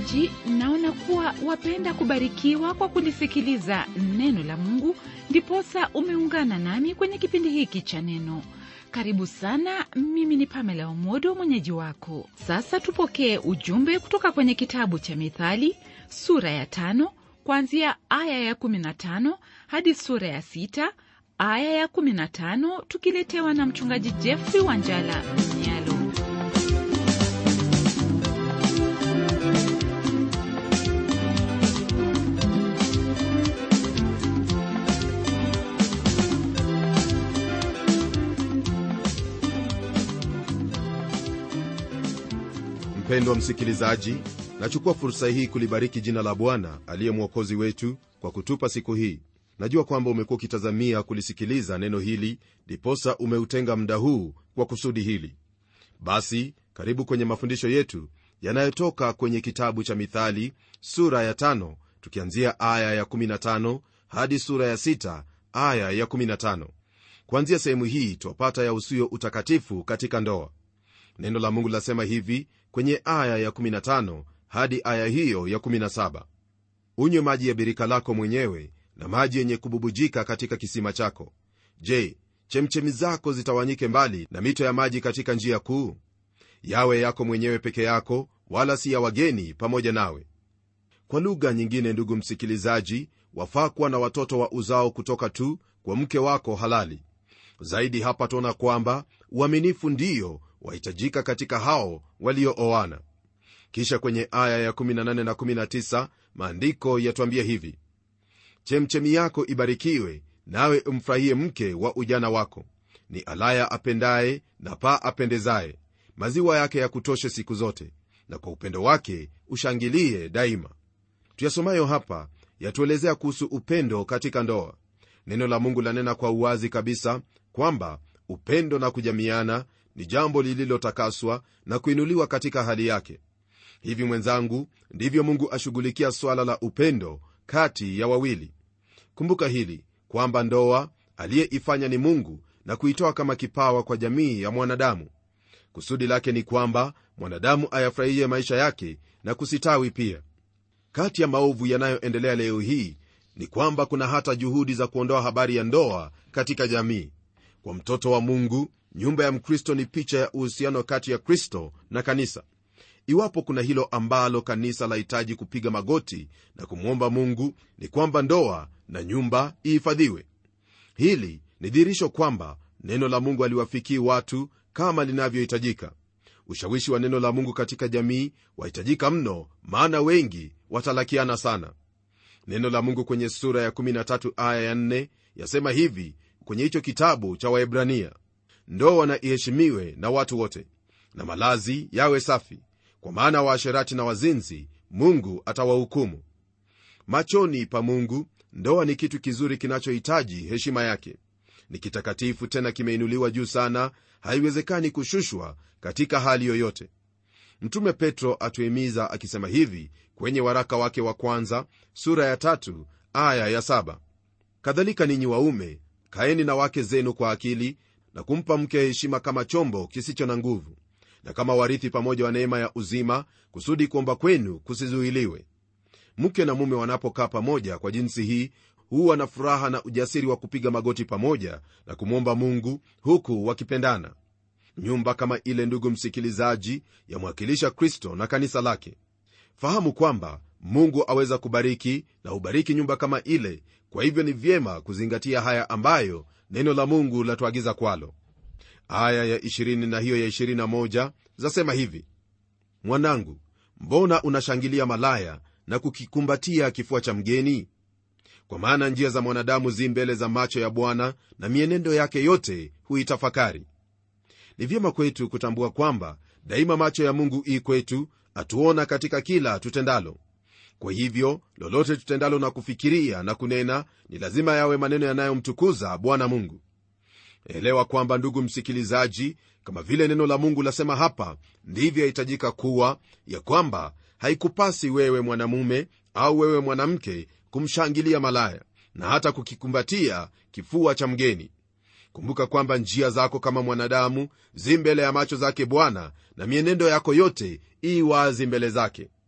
msikilizaji naona kuwa wapenda kubarikiwa kwa kulisikiliza neno la mungu ndiposa umeungana nami kwenye kipindi hiki cha neno karibu sana mimi ni pamela omodo mwenyeji wako sasa tupokee ujumbe kutoka kwenye kitabu cha mithali sura ya tano kuanzia aya ya 15 hadi sura ya sita aya ya 15 tukiletewa na mchungaji jeffrey wanjala mnyalo mpendwa msikilizaji nachukua fursa hii kulibariki jina la bwana aliye mwokozi wetu kwa kutupa siku hii najua kwamba umekuwa ukitazamia kulisikiliza neno hili ndiposa umeutenga muda huu kwa kusudi hili basi karibu kwenye mafundisho yetu yanayotoka kwenye kitabu cha mithali sura ya tano tukianzia aya ya 15 hadi sura ya 6 aya ya 15 kuanzia sehemu hii twapata ya usio utakatifu katika ndoa neno la mungu lasema hivi kwenye aya ya 15 hadi aya hiyo ya 17 unywe maji ya birika lako mwenyewe na maji yenye kububujika katika kisima chako je chemchemi zako zitawanyike mbali na mito ya maji katika njia kuu yawe yako mwenyewe peke yako wala si ya wageni pamoja nawe kwa lugha nyingine ndugu msikilizaji wafaa kuwa na watoto wa uzao kutoka tu kwa mke wako halali zaidi hapa tuona kwamba uaminifu ndiyo wahitajika katika hao waliooana kisha kwenye aya ya 18 na 19 maandiko yatwambia hivi chemchemi yako ibarikiwe nawe umfurahie mke wa ujana wako ni alaya apendaye na paa apendezaye maziwa yake ya kutoshe siku zote na kwa upendo wake ushangilie daima tuyasomayo hapa yatuelezea kuhusu upendo katika ndoa neno la mungu lanena kwa uwazi kabisa kwamba upendo na kujamiana ni jambo lililotakaswa na kuinuliwa katika hali yake hivi mwenzangu ndivyo mungu ashughulikia swala la upendo kati ya wawili kumbuka hili kwamba ndoa aliyeifanya ni mungu na kuitoa kama kipawa kwa jamii ya mwanadamu kusudi lake ni kwamba mwanadamu ayafurahie maisha yake na kusitawi pia kati ya maovu yanayoendelea leo hii ni kwamba kuna hata juhudi za kuondoa habari ya ndoa katika jamii kwa mtoto wa mungu nyumba ya mkristo ni picha ya uhusiano kati ya kristo na kanisa iwapo kuna hilo ambalo kanisa lahitaji kupiga magoti na kumwomba mungu ni kwamba ndoa na nyumba ihifadhiwe hili ni dhihirisho kwamba neno la mungu aliwafikii watu kama linavyohitajika ushawishi wa neno la mungu katika jamii wahitajika mno maana wengi watalakiana sana neno la mungu kwenye sura ya 13 aya ya 4 yasema hivi kwenye hicho kitabu cha waebrania ndoa na iheshimiwe na watu wote na malazi yawe safi kwa maana waasherati na wazinzi mungu atawahukumu machoni pa mungu ndoa ni kitu kizuri kinachohitaji heshima yake ni kitakatifu tena kimeinuliwa juu sana haiwezekani kushushwa katika hali yoyote mtume petro atuhimiza akisema hivi kwenye waraka wake wa kwanza sura ya tatu aya ya saba kadhalika ninyi waume kaeni na wake zenu kwa akili na kumpa mke heshima kama chombo kisicho na nguvu na kama warithi pamoja wa neema ya uzima kusudi kuomba kwenu kusizuiliwe mke na mume wanapokaa pamoja kwa jinsi hii huwa na furaha na ujasiri wa kupiga magoti pamoja na kumwomba mungu huku wakipendana nyumba kama ile ndugu msikilizaji yamwakilisha kristo na kanisa lake fahamu kwamba mungu aweza kubariki na hubariki nyumba kama ile kwa hivyo ni vyema kuzingatia haya ambayo neno la mungu latuagiza kwalo aya ya 20 na hiyo ya 21 zasema hivi mwanangu mbona unashangilia malaya na kukikumbatia kifua cha mgeni kwa maana njia za mwanadamu zi mbele za macho ya bwana na mienendo yake yote huitafakari ni vyema kwetu kutambua kwamba daima macho ya mungu ii kwetu atuona katika kila tutendalo kwa hivyo lolote tutendalo na kufikiria na kunena ni lazima yawe maneno yanayomtukuza bwana mungu elewa kwamba ndugu msikilizaji kama vile neno la mungu lasema hapa ndivyo yahitajika kuwa ya kwamba haikupasi wewe mwanamume au wewe mwanamke kumshangilia malaya na hata kukikumbatia kifua cha mgeni kumbuka kwamba njia zako kama mwanadamu zi mbele ya macho zake bwana na mienendo yako yote ii wazi mbele zake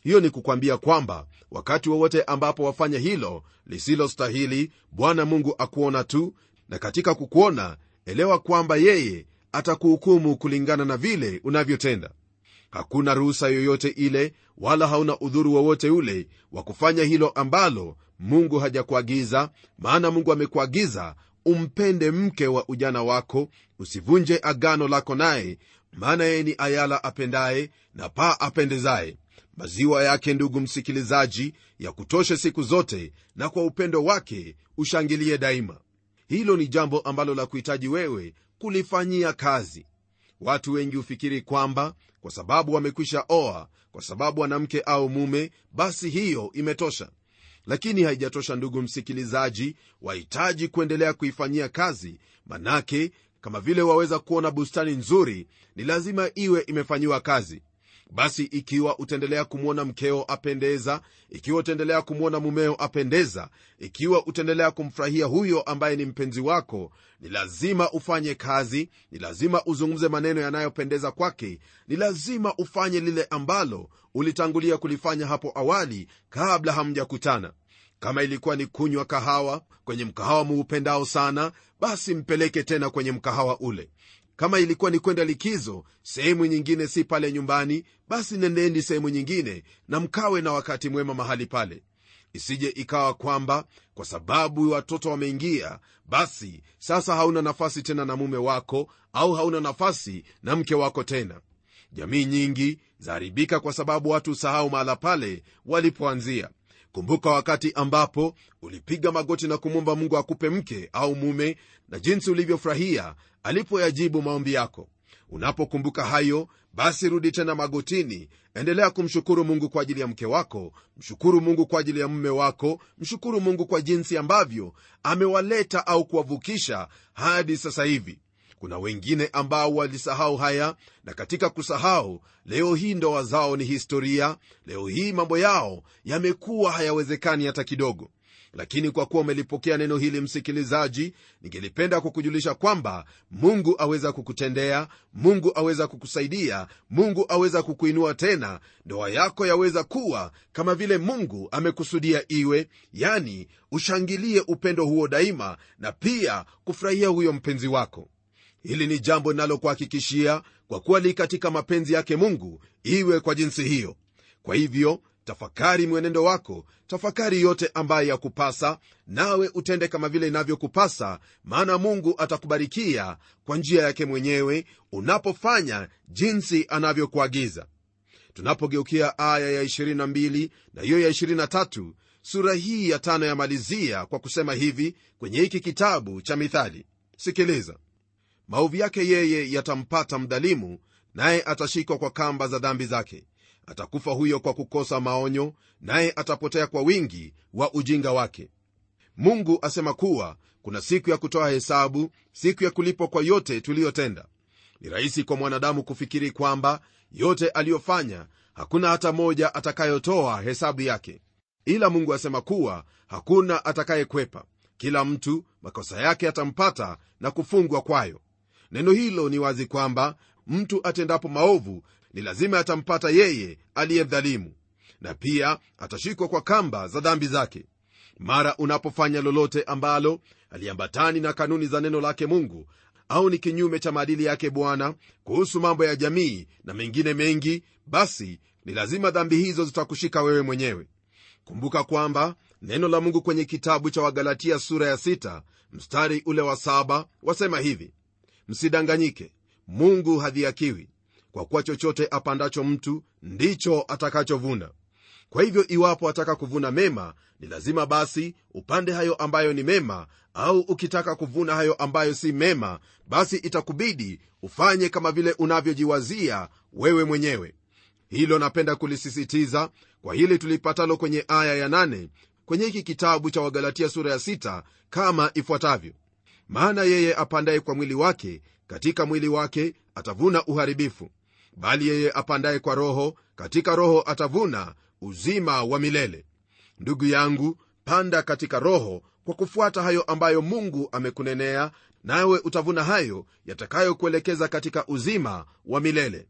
hiyo ni kukwambia kwamba wakati wowote ambapo wafanya hilo lisilostahili bwana mungu akuona tu na katika kukuona elewa kwamba yeye atakuhukumu kulingana na vile unavyotenda hakuna ruhusa yoyote ile wala hauna udhuru wowote ule wa kufanya hilo ambalo mungu hajakuagiza maana mungu amekuagiza umpende mke wa ujana wako usivunje agano lako naye maana yeye ni ayala apendaye na paa apendezaye maziwa yake ndugu msikilizaji ya kutoshe siku zote na kwa upendo wake ushangilie daima hilo ni jambo ambalo la kuhitaji wewe kulifanyia kazi watu wengi hufikiri kwamba kwa sababu wamekwisha oa kwa sababu wanamke au mume basi hiyo imetosha lakini haijatosha ndugu msikilizaji wahitaji kuendelea kuifanyia kazi manake kama vile waweza kuona bustani nzuri ni lazima iwe imefanyiwa kazi basi ikiwa utaendelea kumwona mkeo apendeza ikiwa utaendelea kumwona mumeo apendeza ikiwa utaendelea kumfurahia huyo ambaye ni mpenzi wako ni lazima ufanye kazi ni lazima uzungumze maneno yanayopendeza kwake ni lazima ufanye lile ambalo ulitangulia kulifanya hapo awali kabla hamjakutana kama ilikuwa ni kunywa kahawa kwenye mkahawa muupendao sana basi mpeleke tena kwenye mkahawa ule kama ilikuwa ni kwenda likizo sehemu nyingine si pale nyumbani basi nendeni sehemu nyingine na mkawe na wakati mwema mahali pale isije ikawa kwamba kwa sababu watoto wameingia basi sasa hauna nafasi tena na mume wako au hauna nafasi na mke wako tena jamii nyingi zaharibika kwa sababu watu usahau mahala pale walipoanzia kumbuka wakati ambapo ulipiga magoti na kumwomba mungu akupe mke au mume na jinsi ulivyofurahia alipoyajibu maombi yako unapokumbuka hayo basi rudi tena magotini endelea kumshukuru mungu kwa ajili ya mke wako mshukuru mungu kwa ajili ya mume wako mshukuru mungu kwa jinsi ambavyo amewaleta au kuwavukisha hadi sasa hivi kuna wengine ambao walisahau haya na katika kusahau leo hii ndoa zao ni historia leo hii mambo yao yamekuwa hayawezekani hata kidogo lakini kwa kuwa umelipokea neno hili msikilizaji ningelipenda kukujulisha kwamba mungu aweza kukutendea mungu aweza kukusaidia mungu aweza kukuinua tena ndoa yako yaweza kuwa kama vile mungu amekusudia iwe yani ushangilie upendo huo daima na pia kufurahia huyo mpenzi wako hili ni jambo linalokuhakikishia kwa kuwa li katika mapenzi yake mungu iwe kwa jinsi hiyo kwa hivyo tafakari mwenendo wako tafakari yote ambayo yakupasa nawe utende kama vile inavyokupasa maana mungu atakubarikia kwa njia yake mwenyewe unapofanya jinsi anavyokuagiza tunapogeukia aya ya 22 na hiyo ya 23 sura hii ya tano yamalizia kwa kusema hivi kwenye hiki kitabu cha mithali sikiliza maovu yake yeye yatampata mdhalimu naye atashikwa kwa kamba za dhambi zake atakufa huyo kwa kukosa maonyo naye atapotea kwa wingi wa ujinga wake mungu asema kuwa kuna siku ya kutoa hesabu siku ya kulipwa kwa yote tuliyotenda ni rahisi kwa mwanadamu kufikiri kwamba yote aliyofanya hakuna hata moja atakayotoa hesabu yake ila mungu asema kuwa hakuna atakayekwepa kila mtu makosa yake atampata na kufungwa kwayo neno hilo ni wazi kwamba mtu atendapo maovu ni lazima atampata yeye aliyemdhalimu na pia atashikwa kwa kamba za dhambi zake mara unapofanya lolote ambalo aliambatani na kanuni za neno lake mungu au ni kinyume cha maadili yake bwana kuhusu mambo ya jamii na mengine mengi basi ni lazima dhambi hizo zitakushika wewe mwenyewe kumbuka kwamba neno la mungu kwenye kitabu cha wagalatia sura ya 6 mstari ule wa 7 wasema hivi msidanganyike mungu hadhiakiwi kwa kuwa chochote apandacho mtu ndicho atakachovuna kwa hivyo iwapo ataka kuvuna mema ni lazima basi upande hayo ambayo ni mema au ukitaka kuvuna hayo ambayo si mema basi itakubidi ufanye kama vile unavyojiwazia wewe mwenyewe hilo napenda kulisisitiza kwa hili tulipatalo kwenye aya ya 8 kwenye hiki kitabu cha wagalatia sura ya 6 kama ifuatavyo maana yeye apandaye kwa mwili wake katika mwili wake atavuna uharibifu bali yeye apandaye kwa roho katika roho atavuna uzima wa milele ndugu yangu panda katika roho kwa kufuata hayo ambayo mungu amekunenea nawe utavuna hayo yatakayokuelekeza katika uzima wa milele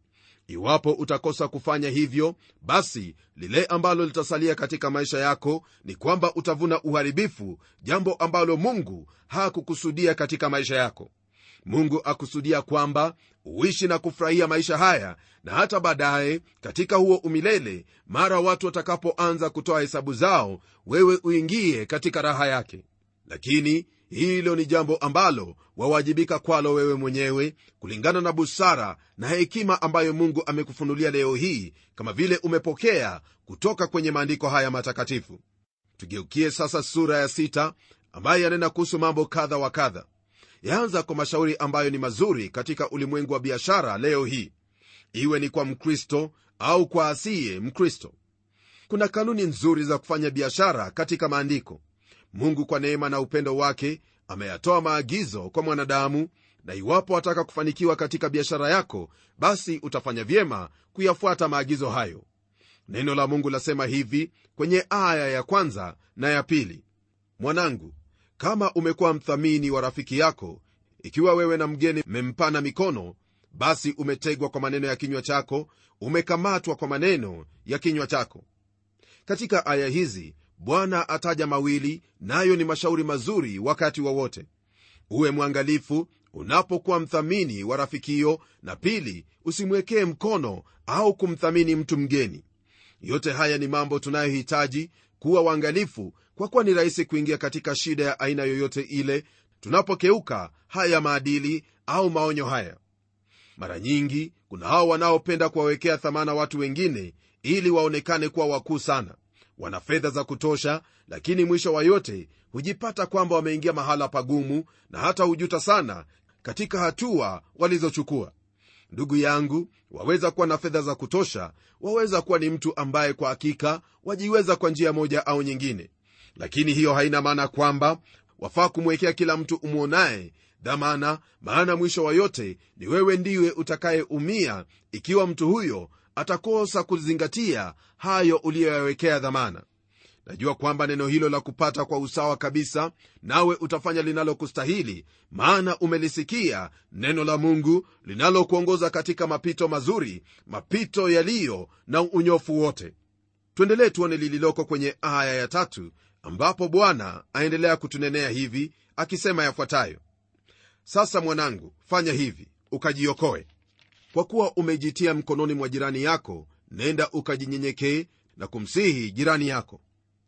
iwapo utakosa kufanya hivyo basi lile ambalo litasalia katika maisha yako ni kwamba utavuna uharibifu jambo ambalo mungu hakukusudia katika maisha yako mungu akusudia kwamba uishi na kufurahia maisha haya na hata baadaye katika huo umilele mara watu watakapoanza kutoa hesabu zao wewe uingie katika raha yake lakini hilo ni jambo ambalo wawajibika kwalo wewe mwenyewe kulingana na busara na hekima ambayo mungu amekufunulia leo hii kama vile umepokea kutoka kwenye maandiko haya matakatifu tugeukie sasa sura ya sita ambayo yanena kuhusu mambo kadha wa kadha yaanza kwa mashauri ambayo ni mazuri katika ulimwengu wa biashara leo hii iwe ni kwa mkristo au kwa asiye mkristo kuna kanuni nzuri za kufanya biashara katika maandiko mungu kwa neema na upendo wake ameyatoa maagizo kwa mwanadamu na iwapo wataka kufanikiwa katika biashara yako basi utafanya vyema kuyafuata maagizo hayo neno la mungu lasema hivi kwenye aya ya kwanza na ya pili mwanangu kama umekuwa mthamini wa rafiki yako ikiwa wewe na mgeni mmempana mikono basi umetegwa kwa maneno ya kinywa chako umekamatwa kwa maneno ya kinywa chako katika aya hizi bwana ataja mawili nayo ni mashauri mazuri wakati wowote wa uwe mwangalifu unapokuwa mthamini wa rafikio na pili usimwekee mkono au kumthamini mtu mgeni yote haya ni mambo tunayohitaji kuwa waangalifu kwa kuwa ni rahisi kuingia katika shida ya aina yoyote ile tunapokeuka haya maadili au maonyo haya mara nyingi kuna hao wanaopenda kuwawekea thamana watu wengine ili waonekane kuwa wakuu sana wana fedha za kutosha lakini mwisho wa yote hujipata kwamba wameingia mahala pagumu na hata hujuta sana katika hatua walizochukua ndugu yangu waweza kuwa na fedha za kutosha waweza kuwa ni mtu ambaye kwa hakika wajiweza kwa njia moja au nyingine lakini hiyo haina maana kwamba wafaa kumwekea kila mtu umwonaye dhamana maana mwisho wa yote ni wewe ndiwe utakayeumia ikiwa mtu huyo atakosa kuzingatia hayo uliyoyawekea dhamana najua kwamba neno hilo la kupata kwa usawa kabisa nawe utafanya linalokustahili maana umelisikia neno la mungu linalokuongoza katika mapito mazuri mapito yaliyo na unyofu wote tuendelee tuone lililoko kwenye aya ya tatu ambapo bwana aendelea kutunenea hivi akisema yafuatayo sasa mwanangu fanya hivi ukajiokoe kwa kuwa umejitia mkononi mwa jirani yako nenda ukajinyenyekee na kumsihi jirani yako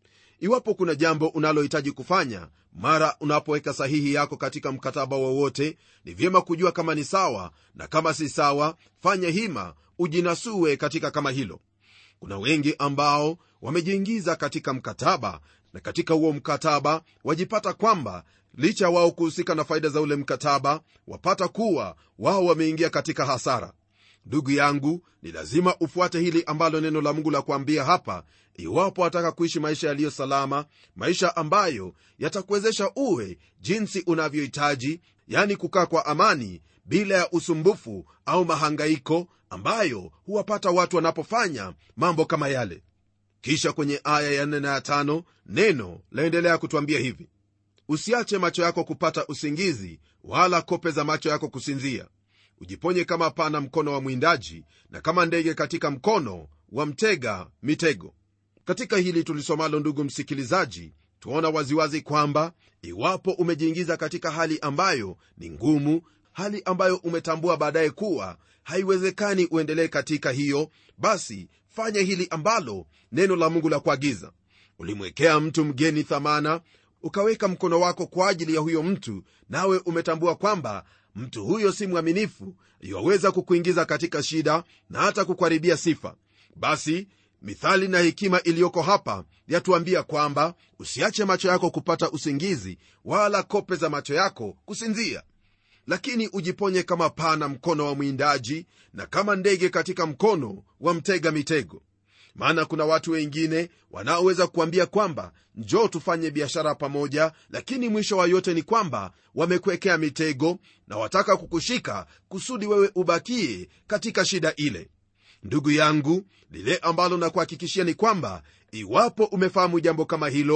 iwapo kuna jambo unalohitaji kufanya mara unapoweka sahihi yako katika mkataba wowote ni vyema kujua kama ni sawa na kama si sawa fanya hima ujinasue katika kama hilo kuna wengi ambao wamejiingiza katika mkataba na katika huo mkataba wajipata kwamba licha wao kuhusika na faida za ule mkataba wapata kuwa wao wameingia katika hasara ndugu yangu ni lazima ufuate hili ambalo neno la mungu la kuambia hapa iwapo wataka kuishi maisha yaliyo salama maisha ambayo yatakuwezesha uwe jinsi unavyohitaji yani kukaa kwa amani bila ya usumbufu au mahangaiko ambayo huwapata watu wanapofanya mambo kama yale kisha kwenye aya ya 4 na ya 5 neno laendelea kutwambia hivi usiache macho yako kupata usingizi wala kope za macho yako kusinzia ujiponye kama pana mkono wa mwindaji na kama ndege katika mkono wa mtega mitego katika hili tulisomalo ndugu msikilizaji tuona waziwazi kwamba iwapo umejiingiza katika hali ambayo ni ngumu hali ambayo umetambua baadaye kuwa haiwezekani uendelee katika hiyo basi fanya hili ambalo neno la mungu la kuagiza ulimwekea mtu mgeni thamana ukaweka mkono wako kwa ajili ya huyo mtu nawe umetambua kwamba mtu huyo si mwaminifu iwaweza kukuingiza katika shida na hata kukuharibia sifa basi mithali na hekima iliyoko hapa yatuambia kwamba usiache macho yako kupata usingizi wala kope za macho yako kusinzia lakini ujiponye kama pana mkono wa mwindaji na kama ndege katika mkono wa mtega mitego maana kuna watu wengine wanaoweza kuambia kwamba njoo tufanye biashara pamoja lakini mwisho wa yote ni kwamba wamekuwekea mitego na wataka kukushika kusudi wewe ubakie katika shida ile ndugu yangu lile ambalo nakuhakikishia ni kwamba iwapo umefahamu jambo kama hilo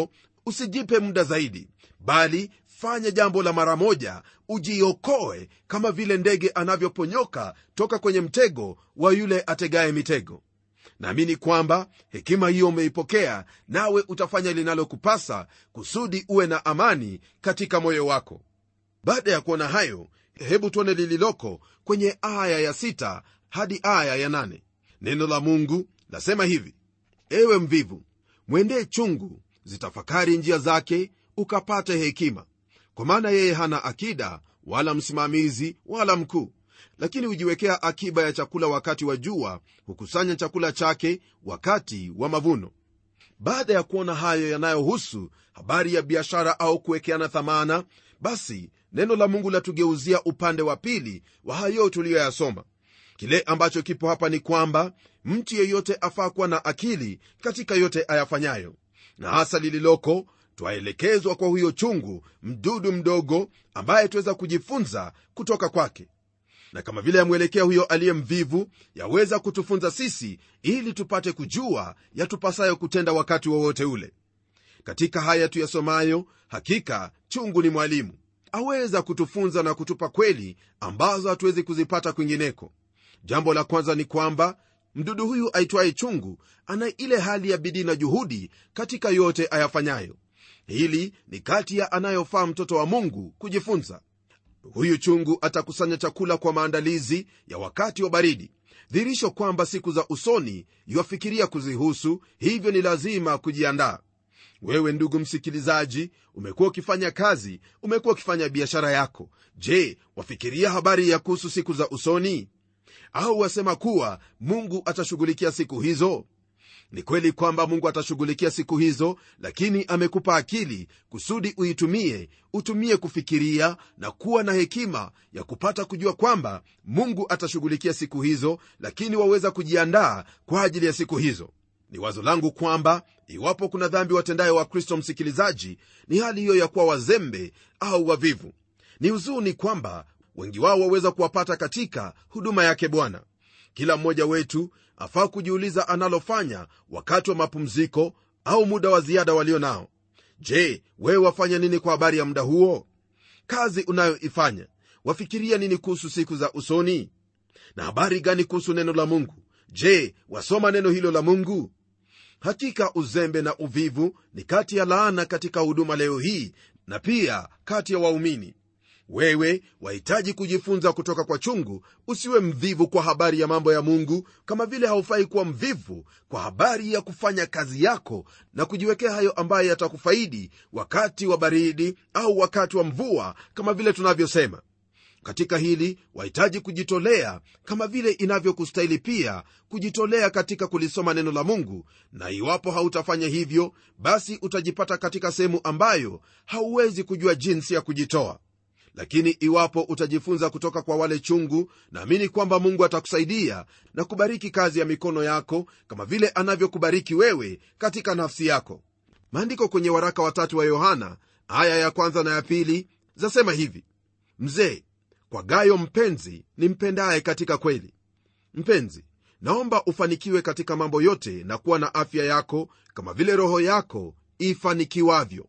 usijipe muda zaidi bali fanya jambo la mara moja ujiokoe kama vile ndege anavyoponyoka toka kwenye mtego wa yule ategaye mitego naamini kwamba hekima hiyo umeipokea nawe utafanya linalokupasa kusudi uwe na amani katika moyo wako baada ya kuona hayo hebu tuone lililoko kwenye aya ya sita hadi aya ya nane neno la mungu lasema hivi ewe mvivu mwendee chungu zitafakari njia zake ukapate hekima kwa maana yeye hana akida wala msimamizi wala mkuu lakini hujiwekea akiba ya chakula wakati wa jua hukusanya chakula chake wakati wa mavuno baada ya kuona hayo yanayohusu habari ya biashara au kuwekeana thamana basi neno la mungu latugeuzia upande wa pili wa hayo tuliyoyasoma kile ambacho kipo hapa ni kwamba mtu yeyote afaa kuwa na akili katika yote ayafanyayo na hasa lililoko twaelekezwa kwa huyo chungu mdudu mdogo ambaye tuweza kujifunza kutoka kwake na kama vile yamwelekea huyo aliye mvivu yaweza kutufunza sisi ili tupate kujua yatupasayo kutenda wakati wowote ule katika haya tuyasomayo hakika chungu ni mwalimu aweza kutufunza na kutupa kweli ambazo hatuwezi kuzipata kwingineko jambo la kwanza ni kwamba mdudu huyu aitwaye chungu ana ile hali ya bidii na juhudi katika yote ayafanyayo hili ni kati ya anayofaa mtoto wa mungu kujifunza huyu chungu atakusanya chakula kwa maandalizi ya wakati wa baridi dhirisho kwamba siku za usoni iwafikiria kuzihusu hivyo ni lazima kujiandaa wewe ndugu msikilizaji umekuwa ukifanya kazi umekuwa ukifanya biashara yako je wafikiria habari ya kuhusu siku za usoni au wasema kuwa mungu atashughulikia siku hizo ni kweli kwamba mungu atashughulikia siku hizo lakini amekupa akili kusudi uitumie utumie kufikiria na kuwa na hekima ya kupata kujua kwamba mungu atashughulikia siku hizo lakini waweza kujiandaa kwa ajili ya siku hizo ni wazo langu kwamba iwapo kuna dhambi watendayo wa kristo msikilizaji ni hali hiyo ya kuwa wazembe au wavivu ni huzuni kwamba wengi wao waweza kuwapata katika huduma yake bwana kila mmoja wetu afaa kujiuliza analofanya wakati wa mapumziko au muda wa ziada walio nao je wewe wafanya nini kwa habari ya muda huo kazi unayoifanya wafikiria nini kuhusu siku za usoni na habari gani kuhusu neno la mungu je wasoma neno hilo la mungu hakika uzembe na uvivu ni kati ya laana katika huduma leo hii na pia kati ya waumini wewe wahitaji kujifunza kutoka kwa chungu usiwe mvivu kwa habari ya mambo ya mungu kama vile haufai kuwa mvivu kwa habari ya kufanya kazi yako na kujiwekea hayo ambayo yatakufaidi wakati wa baridi au wakati wa mvua kama vile tunavyosema katika hili wahitaji kujitolea kama vile inavyokustahili pia kujitolea katika kulisoma neno la mungu na iwapo hautafanya hivyo basi utajipata katika sehemu ambayo hauwezi kujua jinsi ya kujitoa lakini iwapo utajifunza kutoka kwa wale chungu naamini kwamba mungu atakusaidia na kubariki kazi ya mikono yako kama vile anavyokubariki wewe katika nafsi yako maandiko kwenye waraka watatu wa yohana aya ya kwanza na ya pili zasema hivi mzee kwa gayo mpenzi nimpendaye katika kweli mpenzi naomba ufanikiwe katika mambo yote na kuwa na afya yako kama vile roho yako ifanikiwavyo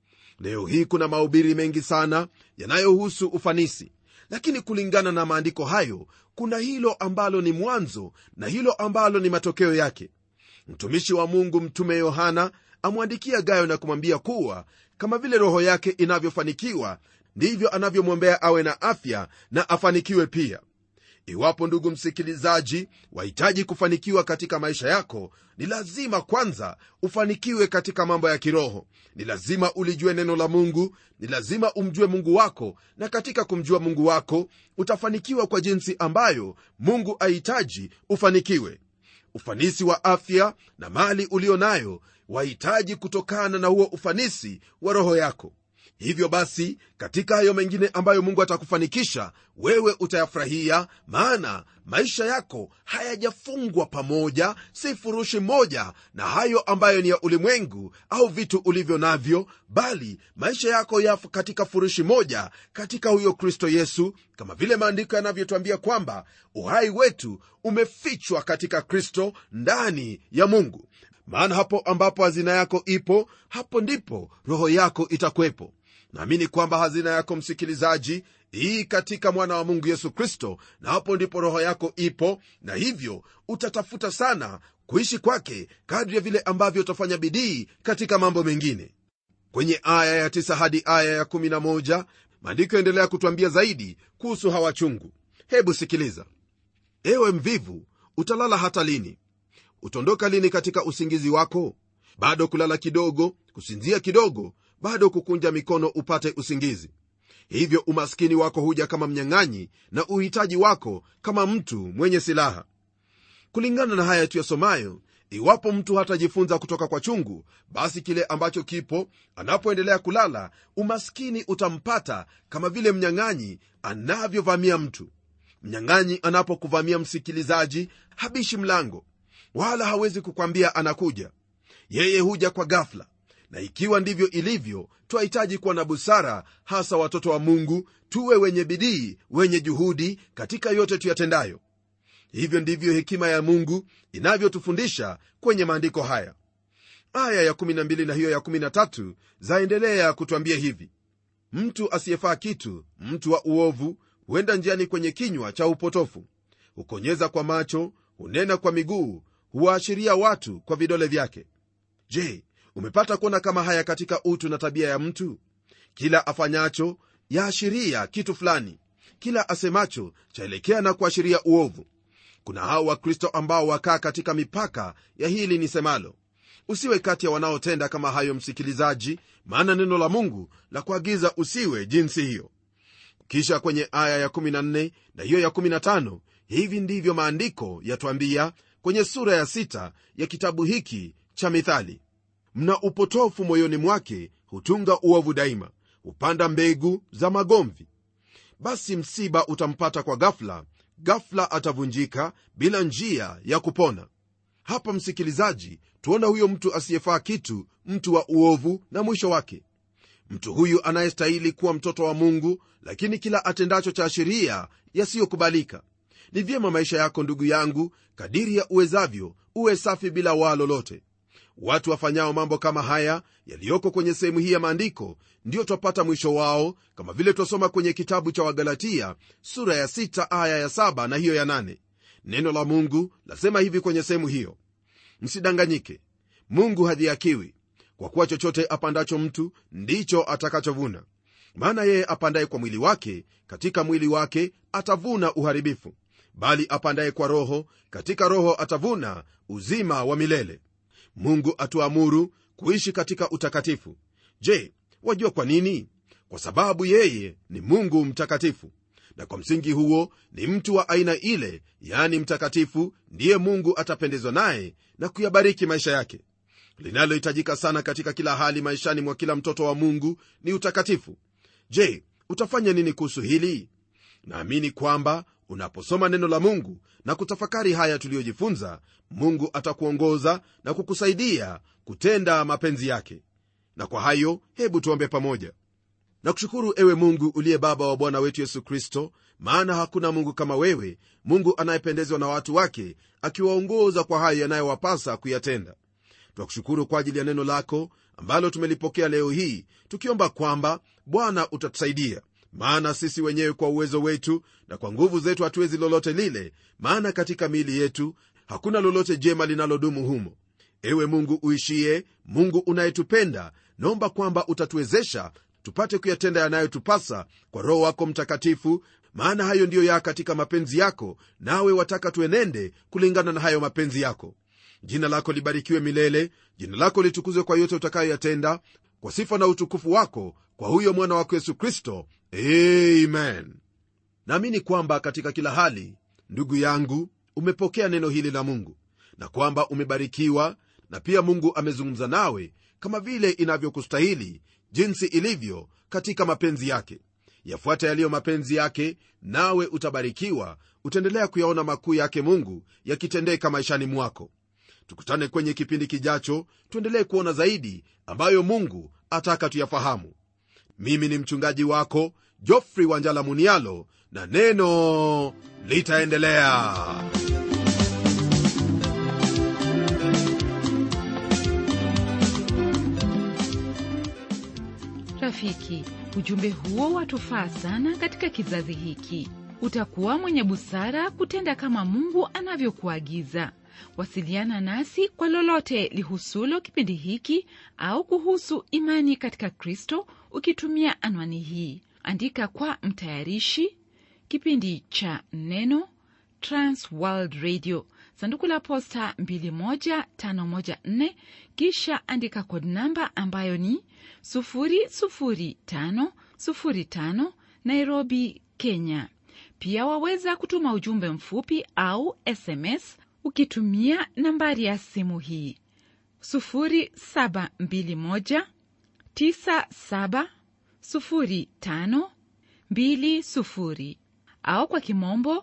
leo hii kuna mahubiri mengi sana yanayohusu ufanisi lakini kulingana na maandiko hayo kuna hilo ambalo ni mwanzo na hilo ambalo ni matokeo yake mtumishi wa mungu mtume yohana amwandikia gayo na kumwambia kuwa kama vile roho yake inavyofanikiwa ndivyo anavyomwombea awe na afya na afanikiwe pia iwapo ndugu msikilizaji wahitaji kufanikiwa katika maisha yako ni lazima kwanza ufanikiwe katika mambo ya kiroho ni lazima ulijue neno la mungu ni lazima umjue mungu wako na katika kumjua mungu wako utafanikiwa kwa jinsi ambayo mungu ahitaji ufanikiwe ufanisi wa afya na mali ulio nayo wahitaji kutokana na huo ufanisi wa roho yako hivyo basi katika hayo mengine ambayo mungu atakufanikisha wewe utayafurahia maana maisha yako hayajafungwa pamoja si furushi moja na hayo ambayo ni ya ulimwengu au vitu ulivyo navyo bali maisha yako yapo katika furushi moja katika huyo kristo yesu kama vile maandiko yanavyotwambia kwamba uhai wetu umefichwa katika kristo ndani ya mungu maana hapo ambapo hazina yako ipo hapo ndipo roho yako itakwepo naamini kwamba hazina yako msikilizaji hii katika mwana wa mungu yesu kristo na hapo ndipo roho yako ipo na hivyo utatafuta sana kuishi kwake kadri ya vile ambavyo utafanya bidii katika mambo mengine kwenye aya ya 9 hadi aya ya 11 maandiko yaendelea kutwambia zaidi kuhusu hawa chungu hebu sikiliza ewe mvivu utalala hata lini utaondoka lini katika usingizi wako bado kulala kidogo kusinzia kidogo bado kukunja mikono upate usingizi hivyo umaskini wako huja kama mnyang'anyi na uhitaji wako kama mtu mwenye silaha kulingana na haya tuyasomayo iwapo mtu hatajifunza kutoka kwa chungu basi kile ambacho kipo anapoendelea kulala umaskini utampata kama vile mnyang'anyi anavyovamia mtu mnyang'anyi anapokuvamia msikilizaji habishi mlango wala hawezi kukwambia anakuja yeye huja kwa gafla na ikiwa ndivyo ilivyo twahitaji kuwa na busara hasa watoto wa mungu tuwe wenye bidii wenye juhudi katika yote tuyatendayo hivyo ndivyo hekima ya mungu inavyotufundisha kwenye maandiko haya aya ya12 na hiyo ya13 zaendelea kutwambia hivi mtu asiyefaa kitu mtu wa uovu huenda njiani kwenye kinywa cha upotofu hukonyeza kwa macho hunena kwa miguu huwaashiria watu kwa vidole vyake je umepata kuona kama haya katika utu na tabia ya mtu kila afanyacho yaashiria kitu fulani kila asemacho chaelekea na kuashiria uovu kuna hao wakristo ambao wakaa katika mipaka ya hili nisemalo usiwe kati ya wanaotenda kama hayo msikilizaji maana neno la mungu la kuagiza usiwe jinsi hiyo kisha kwenye aya ya14 na hiyo ya15 hivi ndivyo maandiko yatwambia kwenye sura ya 6 ya kitabu hiki cha mithali mna upotofu moyoni mwake hutunga uovu daima hupanda mbegu za magomvi basi msiba utampata kwa gafla gafla atavunjika bila njia ya kupona hapa msikilizaji tuona huyo mtu asiyefaa kitu mtu wa uovu na mwisho wake mtu huyu anayestahili kuwa mtoto wa mungu lakini kila atendacho cha sheria yasiyokubalika ni vyema maisha yako ndugu yangu kadiri ya uwezavyo uwe safi bila waa lolote watu wafanyao mambo kama haya yaliyoko kwenye sehemu hii ya maandiko ndiyo twapata mwisho wao kama vile twasoma kwenye kitabu cha wagalatia sura ya 6 aya ya 7 na hiyo ya 8 neno la mungu lasema hivi kwenye sehemu hiyo msidanganyike mungu hadhiakiwi kwa kuwa chochote apandacho mtu ndicho atakachovuna maana yeye apandaye kwa mwili wake katika mwili wake atavuna uharibifu bali apandaye kwa roho katika roho atavuna uzima wa milele mungu atuamuru kuishi katika utakatifu je wajua kwa nini kwa sababu yeye ni mungu mtakatifu na kwa msingi huo ni mtu wa aina ile yani mtakatifu ndiye mungu atapendezwa naye na kuyabariki maisha yake linalohitajika sana katika kila hali maishani mwa kila mtoto wa mungu ni utakatifu je utafanya nini kuhusu hili naamini kwamba unaposoma neno la mungu na kutafakari haya tuliyojifunza mungu atakuongoza na kukusaidia kutenda mapenzi yake na kwa hayo hebu tuombe pamoja na kushukuru ewe mungu uliye baba wa bwana wetu yesu kristo maana hakuna mungu kama wewe mungu anayependezwa na watu wake akiwaongoza kwa hayo yanayowapasa kuyatenda twakushukuru kwa ajili ya neno lako ambalo tumelipokea leo hii tukiomba kwamba bwana utatusaidia maana sisi wenyewe kwa uwezo wetu na kwa nguvu zetu hatuwezi lolote lile maana katika miili yetu hakuna lolote jema linalodumu humo ewe mungu uishie mungu unayetupenda naomba kwamba utatuwezesha tupate kuyatenda yanayotupasa kwa roho wako mtakatifu maana hayo ndiyo ya katika mapenzi yako nawe wataka tuenende kulingana na hayo mapenzi yako jina lako libarikiwe milele jina lako litukuzwe kwa yote utakayoyatenda kwa sifa na utukufu wako kwa huyo mwana wako yesu kristo amen naamini kwamba katika kila hali ndugu yangu umepokea neno hili la mungu na kwamba umebarikiwa na pia mungu amezungumza nawe kama vile inavyokustahili jinsi ilivyo katika mapenzi yake yafuata yaliyo mapenzi yake nawe utabarikiwa utaendelea kuyaona makuu yake mungu yakitendeka maishani mwako tukutane kwenye kipindi kijacho tuendelee kuona zaidi ambayo mungu ataka tuyafahamu mimi ni mchungaji wako jofrey wanjala munialo na neno litaendelea rafiki ujumbe huo watufaa sana katika kizazi hiki utakuwa mwenye busara kutenda kama mungu anavyokuagiza wasiliana nasi kwa lolote lihusulo kipindi hiki au kuhusu imani katika kristo ukitumia anwani hii andika kwa mtayarishi kipindi cha neno transworld radio sanduku la posta 21514 kisha andika kod namba ambayo ni 00505 nairobi kenya pia waweza kutuma ujumbe mfupi au sms ukitumia nambari ya simu hii 0721970520 au kwa kimombo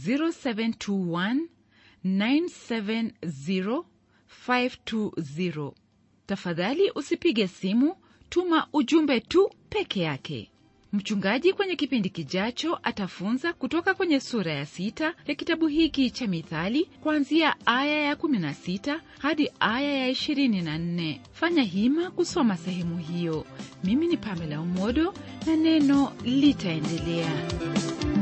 0721970520 tafadhali usipige simu tuma ujumbe tu peke yake mchungaji kwenye kipindi kijacho atafunza kutoka kwenye sura ya sita ya kitabu hiki cha mithali kuanzia aya ya 16 hadi aya ya 24 fanya hima kusoma sehemu hiyo mimi ni pamela umodo na neno litaendelea